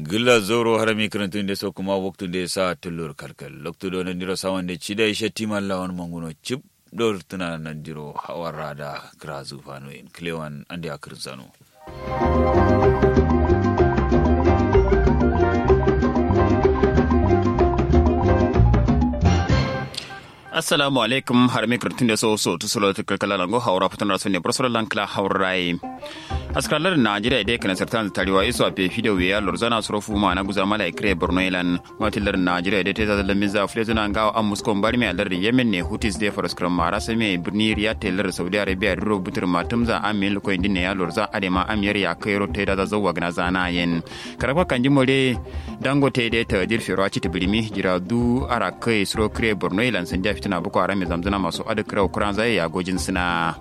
gilla zoro harami kirantun so kuma waktu de sa tullur kalkal loktu do nan diro sawan de chida ishe timan lawan manguno chip dor tuna nan diro hawarada krazu fano in klewan andi akirzano assalamu alaikum har mi kirtin da so so tu solo ta kala lango haura fitan rasu ne brosor lankla haurai askalar najeriya dai kana sartan tariwa iso ape video ya lorzana surofu ma na guza mala ikre borno ilan watilar najeriya dai ta zalla miza flezuna ngawa an muskon bari mai alar yemen ne hutis dai faras kram mara sai mai birni riyad taylor saudi arabia ro butur matumza amin ko indin ne ya lorza adema amiyar ya kairo ta da zawa gana zana yin karfa kan jimore dangote dai ta jirfi raci ta birimi jira du ara kai suro kre borno ilan sun fitina boko haram mai zamzana masu adukira kuran zai ya gojin suna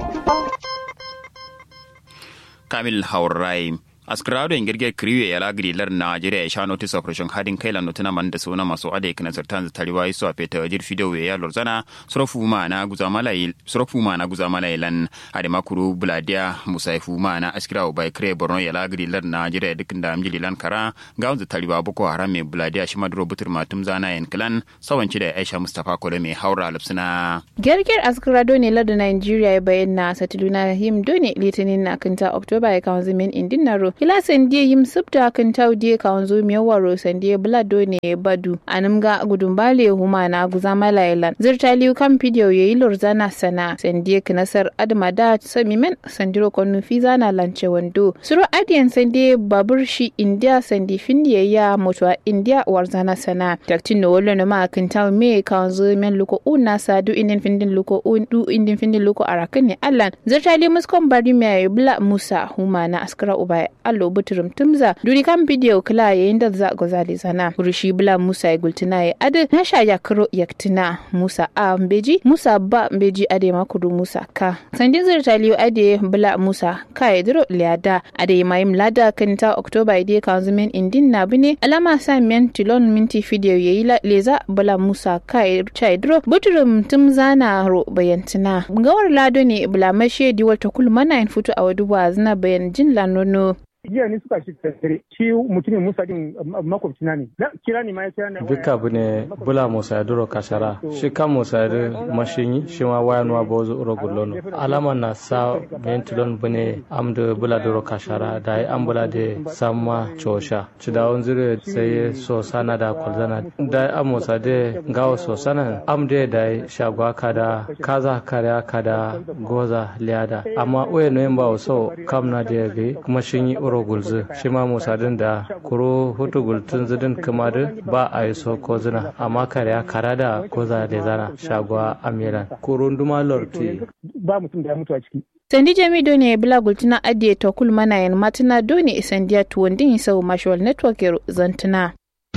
kamil haurai askrado in girge kriwe ya lagri lar Najeriya ya sha notice operation hadin kai la notuna man da suna masu ade kana zartan tariwa iso a feta wajir fido ya lorzana sorofu ma na guza malai sorofu ma na guza malai lan ade makuru buladia musaifu ma na askira bai kre borno ya lagri lar Najeriya dukkan da amjili lan kara ga wanzu tariwa boko haram me buladia shi maduro butur matum zana yan klan sawanci da Aisha Mustafa Kole mai haura lupsuna Gerger askrado ne lar da Najeriya ya bayyana satuluna him done litinin na kanta Oktoba ya kawo zimin indin naro kila sandie yim subta kan taudie kawanzo miyawaro sandie blado ne badu animga gudumbale huma na guzama lailan zirtaliu kan video yayi lorzana sana sandie kinasar adma da samimen sandiro konu fiza na lance wando suro adiyan sandie babur shi india sandi findiye ya motwa india warzana sana taktin no wolo no ma kan taw me kawanzo men luko una sadu indin findin luko un du indin findin luko arakan ne allan zirtaliu muskon bari me bla musa huma na askara ubai allo buturum tumza duri kan bidiyo kila yayin da za ga zali sana rushi bula musa ya gultina ya ade na sha ya karo yaktina musa a mbeji musa ba mbeji ade makuru musa ka sandin zirtaliyo ade bula musa ka ya diro liada ade mayim lada kanta oktoba ide kan zumen indin na bine alama sa men tilon minti video yayi leza bula musa ka ya cha diro buturum tumza na ro bayantina gawar lado ne bula mashe diwal ta kulmana in futu a waduwa zina bayan jin lanono jiya ni suka shi tattare shi mutumin musa din makwabci na ne kira ni ma ya kira ni duka bu ne bula musa ya duro kashara shi kan musa ya mashinyi shi ma waya nuwa ba wazo uro gullono alama na sa mentilon bu ne am da bula duro kashara da ya an bula da samma chosha ci da wani zire sai so sana da kwalzana da ya musa da gawa so sana am da da ya shagwa kada kaza kariya kada goza liyada amma uye noyin ba so kam na da ya gai kuma shin yi uro gulzu shi ma musadin da kuro hutu gultun zidin kuma da ba a yi so ko zina amma kare kara da goza da zana shagwa amiran kuro nduma lorti ba mutum da ya mutu a ciki sandi jami doni bila gultuna adiye to kul mana yan matuna doni isandiya tuwandin sau mashwal network zantuna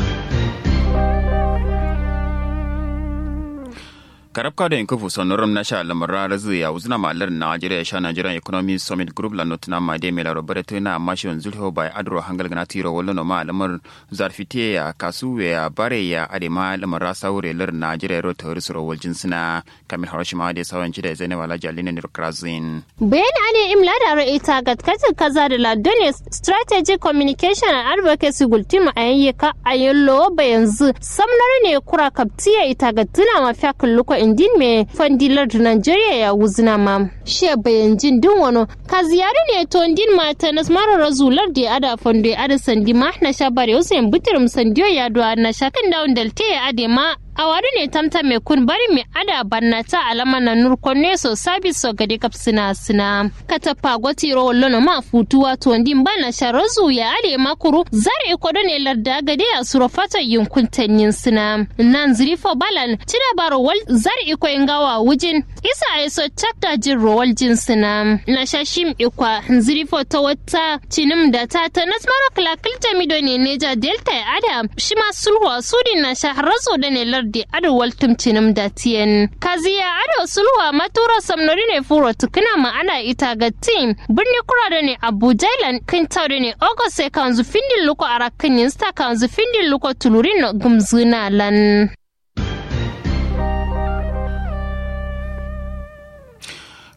karabka da yankufu sonorom na sha lamara razu ya uzuna malar Nigeria sha Nigerian Economic Summit Group la notuna ma de mela robere tuna mashi on zulho bai adro hangal gana tiro wallo no ma lamar zarfite ya kasu ya bare ya ade ma lamar rasa wure lar Nigeria ro tori suro wal jinsina kamil harashima de sawan jida zainab alaji alina ni krazin bayan ane imla da ra ita gatkatin kaza da ladone strategic communication and advocacy gultima a yayyaka a yallo bayanzu samnar ne kura kaptiya ita gattuna mafiya kulluko indin me fandilar da Nigeria ya wuzina ma. She bayan jin din wano. Ka ziyari ne to indin mata na mara razular da ada fondo ya ada sandi ma na sha bare usain bitirim sandiyo ya duwa na sha kan dawon dalte ya ade ma a wari ne tamta mai kun bari mai ada banna ta alama na nurkon ne so sabis so gade kap sina sina kata pagwati ro lono ma futuwa to ndin bana sharazu ya ale makuru zar e kodo ne larda gade a suro fata yunkun tanyin sina nan zirifo balan tira baro wal zar e ko ngawa wujin isa ai so chapta jin rowal jin sina na shashim ikwa zirifo ta wata cinim da ta ta nasmaro klakilta mido ne neja delta ya ada shima sulwa sudin na shaharazo da ne lardi ado waltum cinim da tiyen kaziya ado sulwa matura samnori ne furo tukuna ma ana ita ga tim birni kura da ne abuja ilan kin tawde ne august sai kanzu findin luko arakan yinsta kanzu findin luko tulurin no gumzuna lan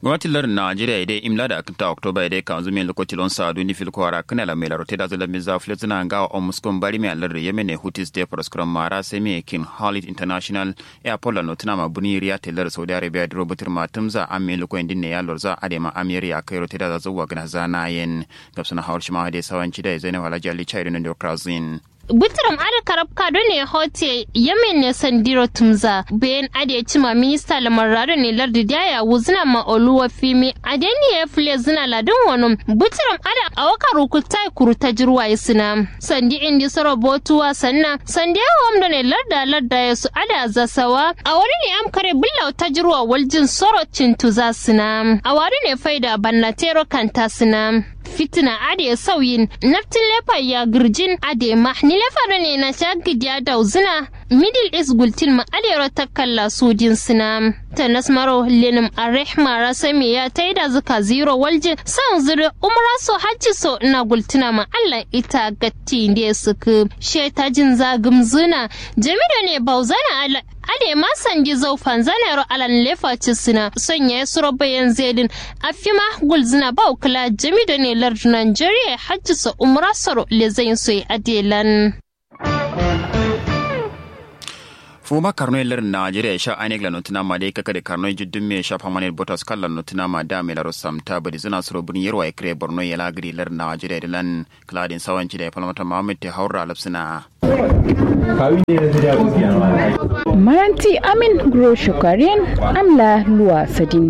gwamnatin lardin najeriya idai imla da akinta oktoba idai kan zumi lokaci lon sa duni fil kwara kana la mai larote da zala miza fil zina ga o muskon bari mai lardin yemen ne hutis de proskram mara sai mai kin halit international airport la notina ma buni riya telar saudi arabia da robotir matumza amme lokon din ne ya lorza adema amiri ya kai rote da zuwa gana zana yen gabsana hawar shi ma da sawanci da zainab alhaji ali chairu ne da krazin Bitiram ada karab kado ne hote yamen ne sandiro tumza bayan ada ya cima minista lamarado ne lardi daya wuzina ma oluwa fimi adeni ya fule zina ladin wani bitiram ada a waka rukuta kuruta jirwa ya sina sandi indi soro botuwa sanna sandi ya wamda ne larda larda ya su ada zasawa a wani ne am kare bulla ta jirwa waljin soro cintuza sina a wani ne faida bannatero kanta sina fitina ade sauyin naftin lefa ya girjin ade ma ni lefa da ne na shagidiya da uzina middle east gultin ma ade ta kalla sojin sina ta nasmaro lenim arrahma rasami ya ta da zuka zero walje san zuri umra so hajji so na gultina ma allah ita gatti da suka shetajin zagum zuna jami'a ne bauzana ala ade ma sandi zau fanzanero alan lefa suna sanya ya suro bayan zedin afima gulzina ba kula jami da ne lardu Nigeria hajji sa umra saro le zai so adelan. fuma karno ler nigeria sha anek la notina ma de kaka de karno juddum me sha pamanet botas kala notina ma da me la rosam ta badi zina suro bun yerwa e kre borno yela gri ler nigeria de lan kladin sawanci da palmata mohammed te haura lapsina maranti amin gro shukarian amla luwa sadin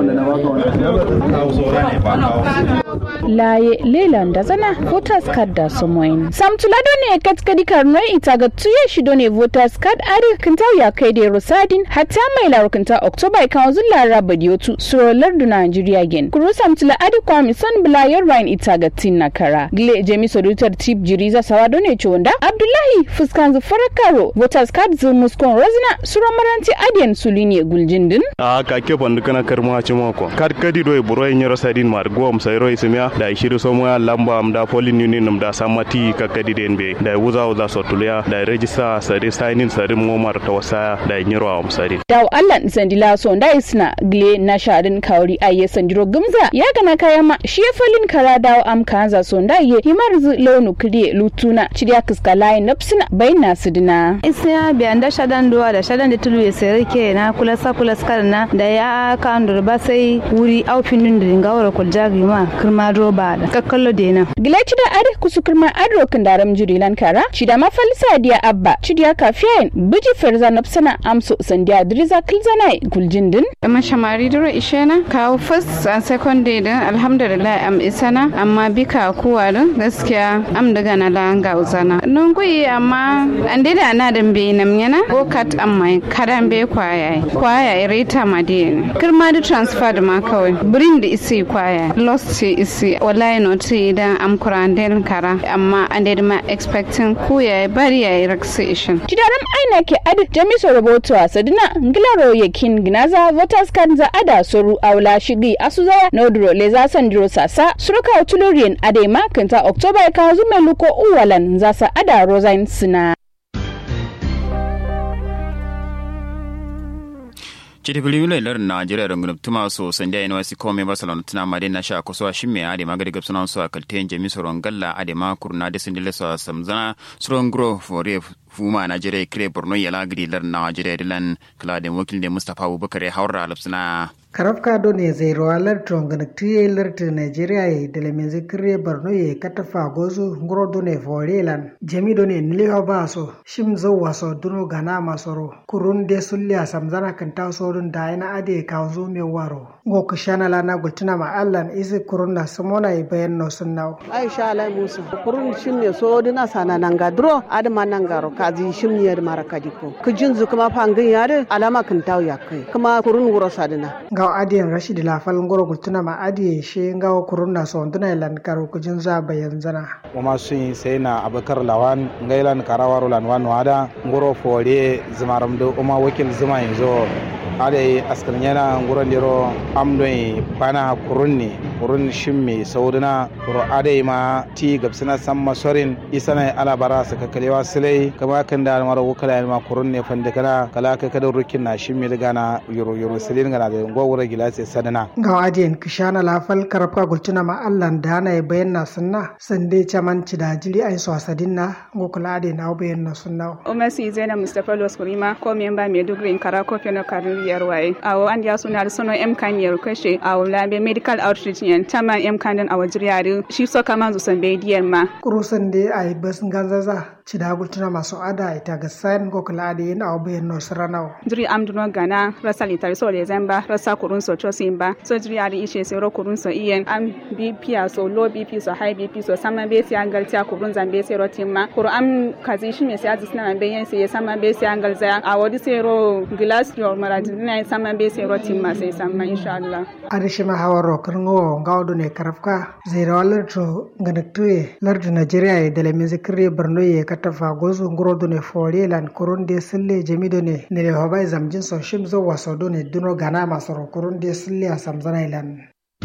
laye leland da zana voters card da somoin samtulado ne katkadi karno ita ga tuye shido ne voters card ari kintau ya kai da rosadin hatta mai laro kinta october kan zulla raba diotu surolar du nigeria gen kuru samtula adi kwami son blayar ryan ita ga tin na kara gle jemi sodutar tip jiriza sawado ne chonda abdullahi fuskan zufara karo voters card zu muskon rozina suro maranti adiyan sulinye guljindin a ka ke bandu kana karma ci mako kad kadi do buro yin yoro sadin mar gom sayro ismiya da shiru so mo lamba am da polin union nam da samati ka kadi den be da wuza wuza so tuliya da register sare signing sare mo mar ta wasa da nyiro am sare daw allan sandila so nda isna gle na sharin kauri aye sandiro gumza ya gana kaya ma shi falin kara daw am kanza so nda ye himar zu lonu kriye lutuna chidiya kiska layin napsina bayna sidina isiya biyan da shadan duwa da shadan da tulu ya sere ke na kula sa kula skar na da ya kan dur ba sai wuri aufin din din gawara kul jagi ma kirma roba da kakkallo de na gile chida are kusu kirma adro kan daram jurilan kara chida ma falisa dia abba chidiya kafiyain biji ferza napsina amso sandiya driza kilzanai guljindin amma shamari duro ishena kawo first and second day din alhamdulillah am isana amma bika kuwa din gaskiya am daga na la ga uzana nun kuyi amma an dai da na dan be nam yana go kat amma kadan be kwaya kwaya reta madin kirma da transfer da ma kawai bring da isi kwaya lost ce isi wallahi no ce idan am kuran den kara amma an dai ma expecting kuya bari ya relaxation Tidaram aina ke adi jamiso roboto a sadina ngilaro yakin ginaza voters card za ada soru aula shigi asuzaya nodro leza sandiro sasa suruka utulurien adema kenta oktoba ka zume luko uwalan zasa ada rosain sina chiti pili wile lar Nigeria don gunup tuma so sandia NYC kome Barcelona tuna made na sha kuso shimme ade magadi gap sunan so akalte jami soron galla ade ma kurna de sindile so samzana soron gro for fuma Nigeria kre Borno yala gidi lar Nigeria dilan kala de wakil de Mustafa Abubakar ya haura lapsina karafka do ne zai rawalar tonganaktiye larta nigeria ya da lemenzi kire borno ya katafa gozo ngoro do ne forelan jami do ne niliwa ba so shim zo waso duno gana masoro kurun de sulya samzana kan ta sorun da yana ade ka zo me waro go kushana la na gultuna ma allan isi kurun na samona ya bayan no sun nawo aisha alai musu kurun shim ne so dina sana nanga dro adama nangaro kazi shim ne mara kadiko kujin zu kuma fangin yare alama kan tawo ya kai kuma kurun wuro sadina gaw adiyan rashid lafal ngoro gultuna ma adiye she ngaw kurunna so nduna lan karo kujin za bayan zana kuma sun sai na abakar lawan ngailan karawaro lan wan wada ngoro fore zimaram do uma wakil zuma yanzu ade askar yana ngoro ndiro amdoi bana kurunni kurun shin me saudina ro adai ma ti gabsina san masorin isana ala bara su kakalewa silai kama kan da mara wukala ma kurun ne fanda kana kala ka kada rukin na shin me daga na yoro yoro silin gana da gwawura gilasi sadana ga adiyan kishana lafal karafka gultuna ma allan da na bayan na sunna sande chaman da jiri ai so asadin na ngokula ade na bayan na sunna umasi zena mustapha loskurima ko memba maiduguri kara ko feno karin yar waye awo an ya suna da sono m kan yar kashe awo labe medical outreach yan tama m kan din awo jiriyari shi so kama zu san be diyan ma kurusan de ai bas ganzaza cida gultuna masu ada ita ga sayan ngokula ade na awo bayan na surana jiri amduno gana rasa litar so le zamba rasa kurun so chosin ba so jiriyari ishe sai ro kurun so iyen am bp so low bp so high bp so sama be sai angal ta kurun zambe sai ro timma kuru am kazi shi me sai azis na be yen sai sama be sai angal za a wadi sai ro glass your maradina sama be sai ro timma sai sama insha Allah adishima hawaro kirngo ngawdo ne karafka zaira larto ganaktuye lardo Nigeria e dele mizikri Borno ye katafa gozu ngorodo ne fori lan kurunde sille jamido ne ne hobai zamjin so shimzo wasodo ne duno gana masoro kurunde sille asamzana ilan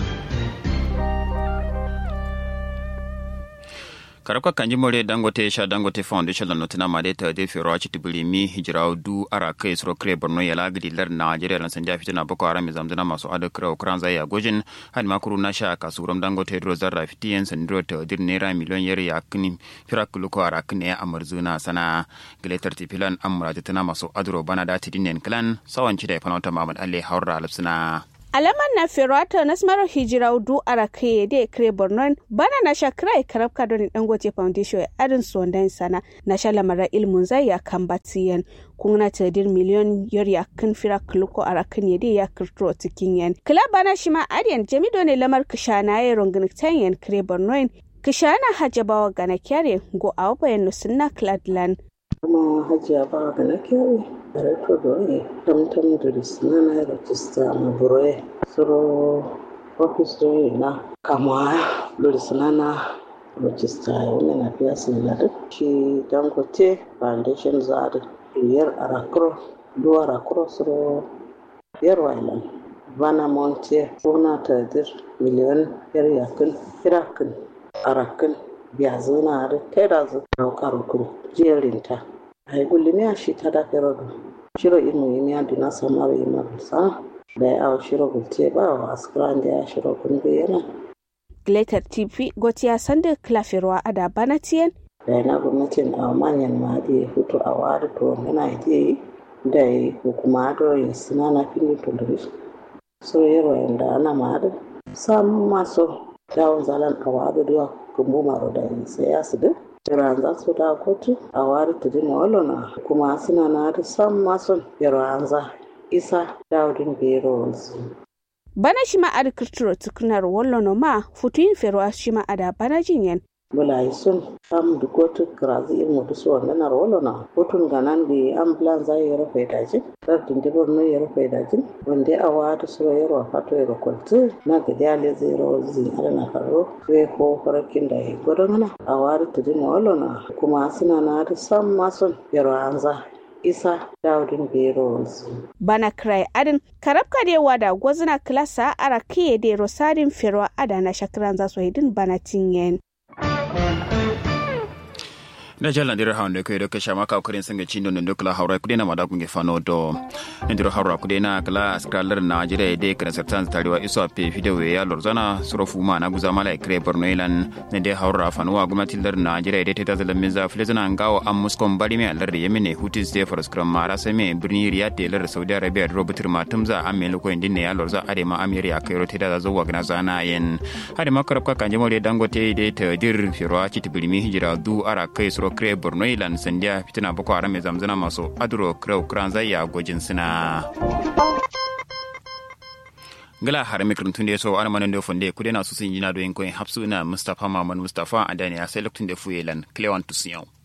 karabka kanji more dangote sha dangote foundation la notina made ta de fero achi tibuli mi hijira du ara kai sro kre borno ya la gidi lar nigeria lan sanja fitina boko haram zamzana masu ada kra ukran zai ya gojin han makuru na sha kasuram dangote ro zarra fitiyen sandro ta dir naira miliyon yar ya kini fira kuluko ara kine ya amarzuna sana giletar tipilan amra tana masu adro bana da tidinen klan sawanci da fanota mamad alle haura alapsuna alaman na ferrata na smarar hijira du ara kai da kre borno bana na sha krai karab ka don dangote foundation ya adin sondan sana na sha lamara ilmun zai ya kan batiyan kuna tadir miliyon yor ya kan fira kluko ara kan yade ya kirtro cikin yan kila bana shi ma adiyan jamido ne lamar kishana ya rongin tanyan kre borno kishana hajjabawa gana kyare go awa bayan sunna cladland kuma hajiya ba ga na kyau director da wani tamtam da risina na rajista na buroye suro office da na kama da risina na rajista ya wani na fiya sun lada shi dangote foundation za da biyar arakro duwa arakro suro biyar wailan bana monte kuna tadir miliyan yar yakin kirakin arakin biya zuna da tera zu daukar kuru jerinta ai gullimi a shi ta da ferodo shiro inu yimi a dina samar yi marusa da ya awo shiro gulte ba wa askran da ya shiro kunbe yana Glater TV gotiya sanda klafirwa ada banatiyen da yana gwamnatin a manyan ma da ya fito a wari to yana yi da ya hukuma da ya suna na fili tunduris so yawa yanda ana ma da samun masu dawon zalan a wari da kumbu maro da ya sai ya su duk Iranza su da kotu a wari ta dina walona kuma suna na da san mason Iranza isa daudin bero wansu. bana shi ma ada kirtiro tukunar wallono ma futuyin ferwa shi ma ada bana jinyen Bula sun am da kotu kirazi in mutu su wanda na walona hutun ganan da ambulance za ya rufe dajin lardin da borno ya rufe dajin wanda a wata su ya ruwa fato ya rukwaltu na gadi ale zai rawa zai ala na karo sai ko farakin da ya gwada mana a wata ta dina walona kuma suna na da san mason yarwanza isa daudin beros bana krai adin karabka de wada gwazna klasa ara kiye de rosadin ferwa ada na shakran za su hidin bana tinyen na jala ndiro hawnde ko do kasha maka ko ren sanga chindo ndo kala hawra ko dena mada kunge fano do ndiro hawra ko dena kala skralar na jire de kana sertan tariwa iso pe video ya lorzana suro fuma na guza mala kre borno ilan ne de hawra fano wa gumati lar na jire de teta zala minza filezana ngawo am muskom bari me lar yemine hutis de for skram mara se me birni riyad de lar saudi arabia do robutir matumza amme lo ko indine ya lorza ade ma amiri ya kairo teta zo wa gna zana yen ade makarab ka kanje mole dangote de te dir firwa kitibirmi hijira du ara kai suro kre borno ilan sandiya fitina boko haram zamzana masu aduro kre ukran zaya gojin suna gala har mikrin tun da so an manan da funde kudena su sun yi na doyin koyin hapsu na mustafa maman mustafa adani ya sai lokacin da fuyelan clewan tusiyon